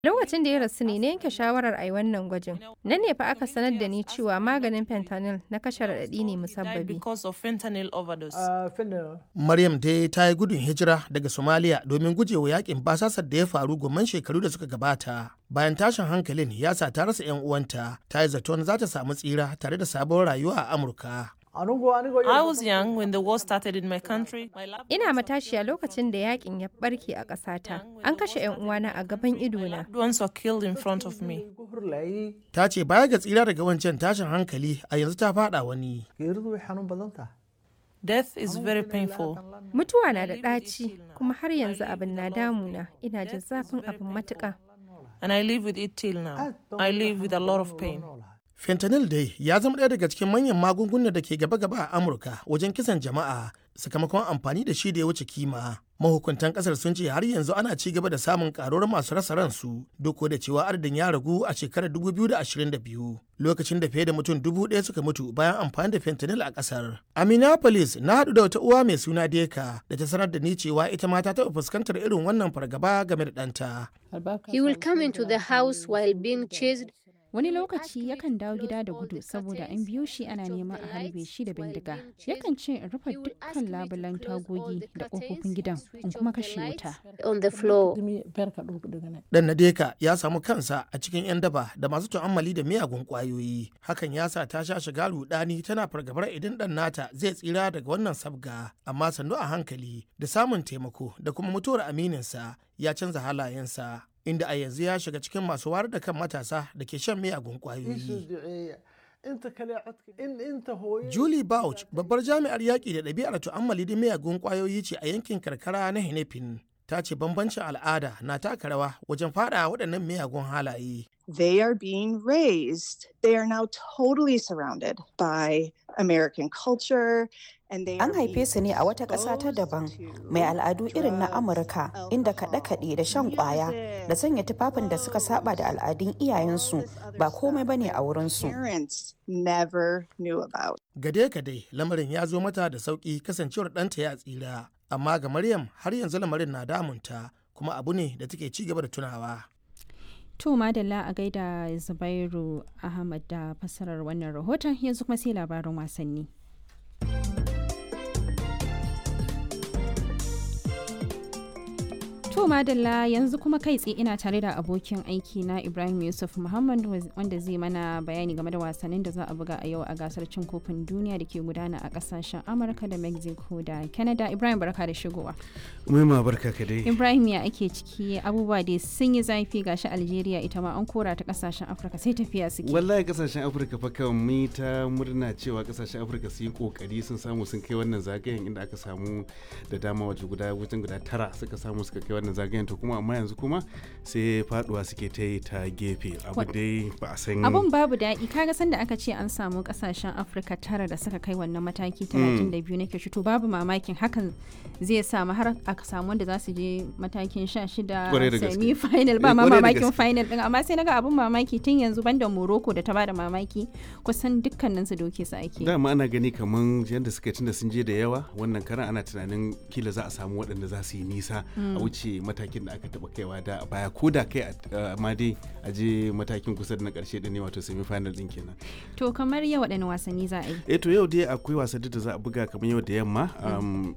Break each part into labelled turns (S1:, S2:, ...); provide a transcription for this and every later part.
S1: Lokacin da ya rasu ne na yanke shawarar a yi wannan gwajin. Nan ne fa aka sanar da ni cewa maganin fentanyl na kashe raɗaɗi ne
S2: died
S1: musabbabi.
S2: because of fentanyl overdose.
S3: Maryam dai ta yi gudun hijira daga Somalia domin gujewa yakin basasar da ya faru gomman shekaru da suka gabata. Bayan tashin hankalin ya sa ta rasa 'yan uwanta, ta yi zaton za ta samu tsira tare da sabon rayuwa a Amurka.
S2: I was young when the war started in my country. My lab
S1: Ina matashiya lokacin da yakin ya barke a ƙasata. An kashe 'yan uwana a gaban idona.
S2: loved ones were killed in front of me.
S3: Ta ce baya ga tsira daga wancan tashin hankali a yanzu ta fada wani.
S2: Death is very painful.
S1: Mutuwa na da ɗaci, kuma har yanzu abin na damuna. Ina jin zafin abin matuƙa.
S2: And I live with it till now. I live with a lot of pain.
S3: Fentanyl dai ya zama ɗaya daga cikin manyan magungunan da ke gaba-gaba a Amurka wajen kisan jama'a sakamakon amfani da shi da ya wuce kima. Mahukuntan kasar sun ce har yanzu ana ci gaba da samun karuwar masu rasa ransu duk da cewa adadin ya ragu a shekarar 2022 lokacin da fiye da mutum dubu ɗaya suka mutu bayan amfani da fentanyl a kasar. A Minneapolis na haɗu da wata uwa mai suna Deka da ta sanar da ni cewa ita ma ta taɓa fuskantar irin wannan fargaba game da ɗanta.
S4: He will come into the house while being chased.
S5: Wani lokaci yakan dawo gida da gudu saboda an biyo shi ana neman a harbe shi da bindiga. Yakan ce in rufe dukkan labulan tagogi da ƙofofin gidan in kuma kashe wuta.
S4: On the floor.
S3: Dan Nadeka ya samu kansa a cikin 'yan daba da masu tu'ammali da miyagun ƙwayoyi. Hakan ya sa ta sha shiga rudani tana fargabar idan ɗan nata zai tsira daga wannan sabga. Amma sannu a hankali da samun taimako da kuma mutuwar amininsa ya canza halayensa. Inda a yanzu ya shiga cikin masu wayar da kan matasa da ke shan miyagun ƙwayoyi. Julie Bouch, babbar jami'ar yaƙi da ɗabi'ar tu'ammali da miyagun ƙwayoyi ce a yankin karkara na Henefin. Ta ce bambancin al'ada na taka rawa wajen faɗa waɗannan miyagun halaye.
S6: they are being raised. They are now totally surrounded by American culture. And they
S7: An
S6: are being
S7: haife su ne a wata ƙasa ta
S6: exposed
S7: daban
S6: to
S7: mai al'adu irin na
S6: drugs,
S7: Amurka inda kaɗe-kaɗe da shan ƙwaya da sanya tufafin da suka saba da al'adun iyayensu ba komai bane a wurinsu.
S6: parents never knew about.
S3: Gade-gade lamarin ya zo mata da sauƙi kasancewar ɗanta ya tsira. Amma ga Maryam har yanzu lamarin na damunta kuma abu ne da take ci gaba da tunawa.
S5: To madalla a gaida Zubairu Ahmad da fassarar wannan rahoton yanzu kuma sai labarin wasanni. To madalla yanzu kuma kai tsaye ina tare da abokin aiki na Ibrahim Yusuf Muhammad wanda zai mana bayani game da wasannin da za a buga a yau a gasar cin kofin duniya da ke gudana a kasashen Amurka da Mexico da Canada. Ibrahim barka da shigowa.
S8: Umaima barka ka dai.
S5: Ibrahim ya ake ciki abubuwa dai sun yi zafi gashi Algeria ita ma an kora ta kasashen Afirka sai tafiya suke.
S8: Wallahi kasashen Afirka fa kan mu ta murna cewa kasashen Afirka su yi kokari sun samu sun kai wannan zagayen inda aka samu da dama waje guda wajen guda tara suka samu suka kai wannan zagayen to kuma amma yanzu kuma sai faduwa suke ta yi ta gefe abu
S5: Wa-
S8: dai ba a san
S5: Abun babu daɗi kaga sanda aka ce an samu kasashen Afirka tara da suka kai wannan mataki 32 nake shi to babu mamakin hakan zai samu har aka samu wanda za su je matakin 16
S8: Kwarai da gaske.
S5: semi final ba
S8: Eh,
S5: ma
S8: kwarai da
S5: mamakin
S8: gaske.
S5: final din amma sai naga abun mamaki tun yanzu banda Morocco da ta bada mamaki kusan dukkanin su doke su ake.
S8: dama ana gani kaman yadda suka tunda sun je da yawa wannan karan ana tunanin kila za a samu waɗanda za su yi nisa a wuce matakin da aka taɓa kaiwa da a baya ko da kai a- amma dai a je matakin kusa da na ƙarshe da ne wato semi final din kenan
S5: To kamar yau waɗanne wasanni za a yi?
S8: eh to yau dai akwai wasanni da za a buga kamar yau da yamma um,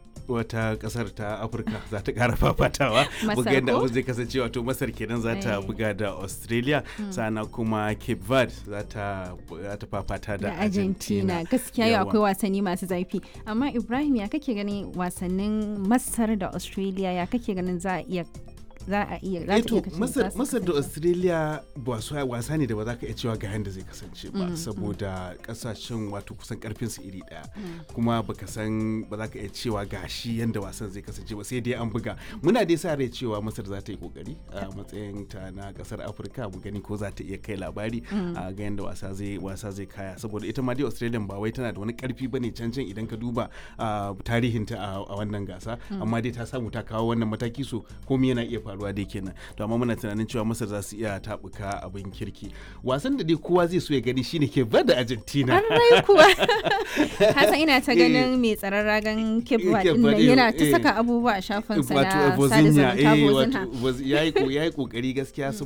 S8: wata kasar ta afirka za ta kara fafatawa
S5: Masar
S8: buga yadda
S5: ko?
S8: abu zai kasance wato masar kenan za ta
S5: Eh.
S8: buga da australia sana kuma cape verde za ta za ta fafata da
S5: da Argentina gaskiya yau
S8: Yawa.
S5: akwai wasanni masu zafi amma Ibrahim ya kake ganin wasannin Masar da Australia ya kake ganin za a iya za a iya za ta
S8: Eh
S5: iya
S8: to
S5: kasance-
S8: masar,
S5: za su
S8: masar da
S5: kasance?
S8: australia wasa, wasa ne da ba za ka iya cewa ga yadda zai kasance ba saboda kasashen wato kusan karfin su iri daya kuma baka san ba za ka iya cewa ga shi yadda wasan zai kasance ba sai dai an buga muna dai sa rai cewa masar za ta yi kokari a matsayin ta na kasar afirka mu gani ko za ta iya kai labari a ga yadda wasa zai wasa zai kaya saboda ita ma dai australia ba wai tana da wani karfi bane can can idan ka duba a tarihinta a a wannan gasa amma dai ta samu ta kawo wannan mataki so komai yana iya faruwa faruwa dai kenan to amma muna tunanin cewa masar za su iya tabuka abin kirki wasan da dai kowa zai so ya gani shine ke da argentina
S5: rai kuwa hasan ina ta ganin mai tsaron ragan kebba yana ta saka abubuwa a shafinsa na sada zumunta
S8: yayi kokari gaskiya